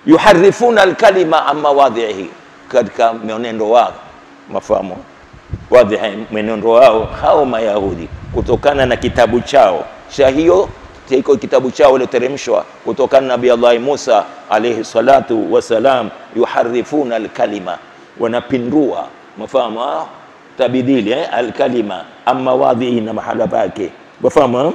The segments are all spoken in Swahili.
yuharifuna alkalima an mawadhihi, katika mwenendo wao mafahamu wadhihi, mwenendo wao hao Mayahudi kutokana na kitabu chao cha hiyo iko kitabu chao ilioteremshwa kutokana na Nabii Allah Musa alayhi salatu wasalam, yuharifuna alkalima, wanapindua mafahamu ah, tabidili eh, alkalima amma wadhihi na mahala pake mafahamu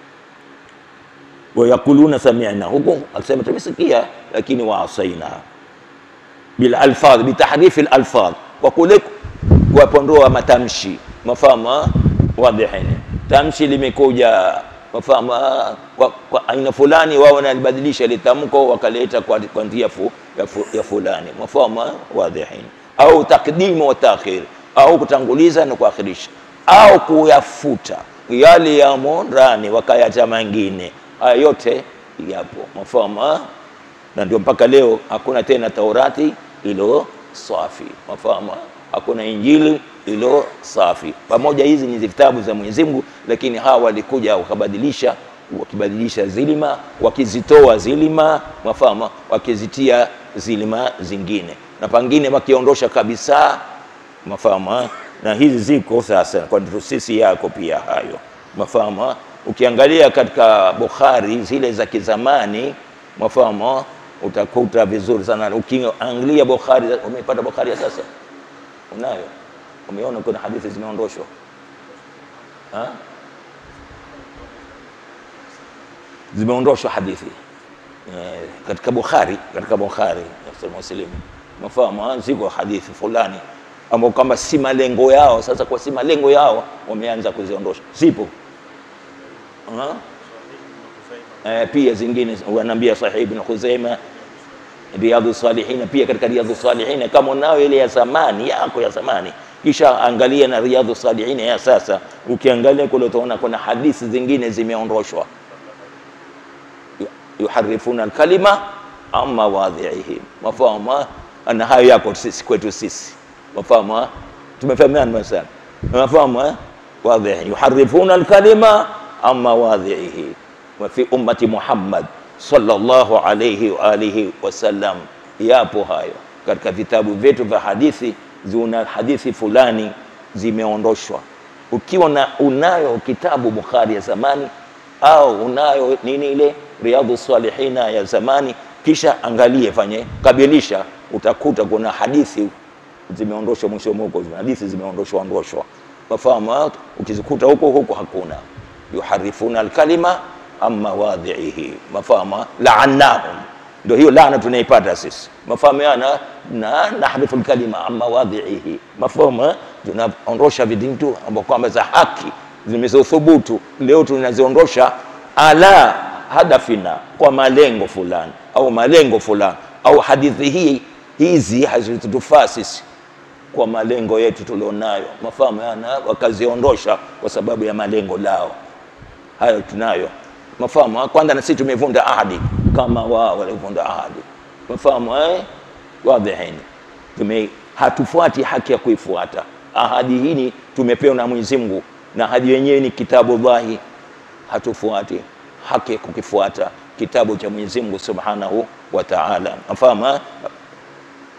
wayakuluna sami'na, huku akisema tumesikia, lakini waasaina bil alfadh bitahrifi alfadh, kwa kule kuwapondoa matamshi mafahamu wadhihin, tamshi limekuja mafahamu kwa, kwa aina fulani, wao wanalibadilisha litamko wakaleta kwa, kwa njia fu, ya, fu, ya fulani mafahamu wadhihin, au takdimu wa taakhir, au kutanguliza na kuakhirisha, au kuyafuta yale yamo ndani wakayacha mengine. Haya yote yapo mafahamu, na ndio mpaka leo hakuna tena Taurati ilo safi mafahamu, hakuna Injili ilo safi. Pamoja hizi ni vitabu za Mwenyezi Mungu, lakini hawa walikuja wakabadilisha, wakibadilisha zilima, wakizitoa zilima mafahamu, wakizitia zilima zingine, na pangine wakiondosha kabisa mafahamu, na hizi ziko sasa kwa sisi yako pia hayo mafahamu. Ukiangalia katika Bukhari zile za kizamani mafahamu, utakuta vizuri sana. Ukiangalia Bukhari, umepata Bukhari ya sasa unayo umeona kuna hadithi zimeondoshwa zimeondoshwa hadithi e, katika Bukhari katika Bukhari Muslim mafahamu, ziko hadithi fulani ambao kama si malengo yao. Sasa kwa si malengo yao wameanza kuziondosha, zipo e, pia zingine wanaambia Sahih Ibn Khuzaima Riyadhu Salihina, pia katika Riyadhu Salihina kama unayo ile ya zamani yako ya zamani kisha angalia na Riyadhu Salihina ya sasa, ukiangalia kule utaona kuna hadithi zingine zimeondoshwa, yuharifuna alkalima an mawadhihi, mafahamu na hayo yako sisi kwetu sisi, mafahamu tumefahamiana sana, mafahamu wadhihi, yuharifuna alkalima an mawadhihi wa fi ummati Muhammad sallallahu alayhi wa alihi wasallam, yapo hayo katika vitabu vyetu vya hadithi zina hadithi fulani zimeondoshwa. Ukiwa na unayo kitabu Bukhari ya zamani au unayo nini ile Riyadhu Salihina ya zamani, kisha angalie, fanye kabilisha, utakuta kuna hadithi zimeondoshwa mwisho huko, hadithi zimeondoshwa ondoshwa, mafahamu. Ukizikuta huko huko hakuna, yuharifuna alkalima amma wadhihi, mafahamu. Laannahum, ndio hiyo laana tunaipata sisi mafahamiana na nahrifu lkalima an mawadhihi, mafahamu. Tunaondosha vitu ambao kwamba za haki zimezothubutu, leo tunaziondosha ala hadafina, kwa malengo fulani au malengo fulani, au hadithi hii hizi hazitutufaa sisi kwa malengo yetu tulionayo, mafahamiana, wakaziondosha kwa sababu ya malengo lao. Hayo tunayo mafahamu. Kwanza na sisi tumevunda ahadi kama wao walivunda ahadi mafahamu eh? Wadhihini, tume hatufuati haki ya kuifuata ahadi hii tumepewa na Mwenyezi Mungu, na ahadi yenyewe ni kitabu Allahi. Hatufuati haki ya kukifuata kitabu cha Mwenyezi Mungu Subhanahu wa Ta'ala, mafahamu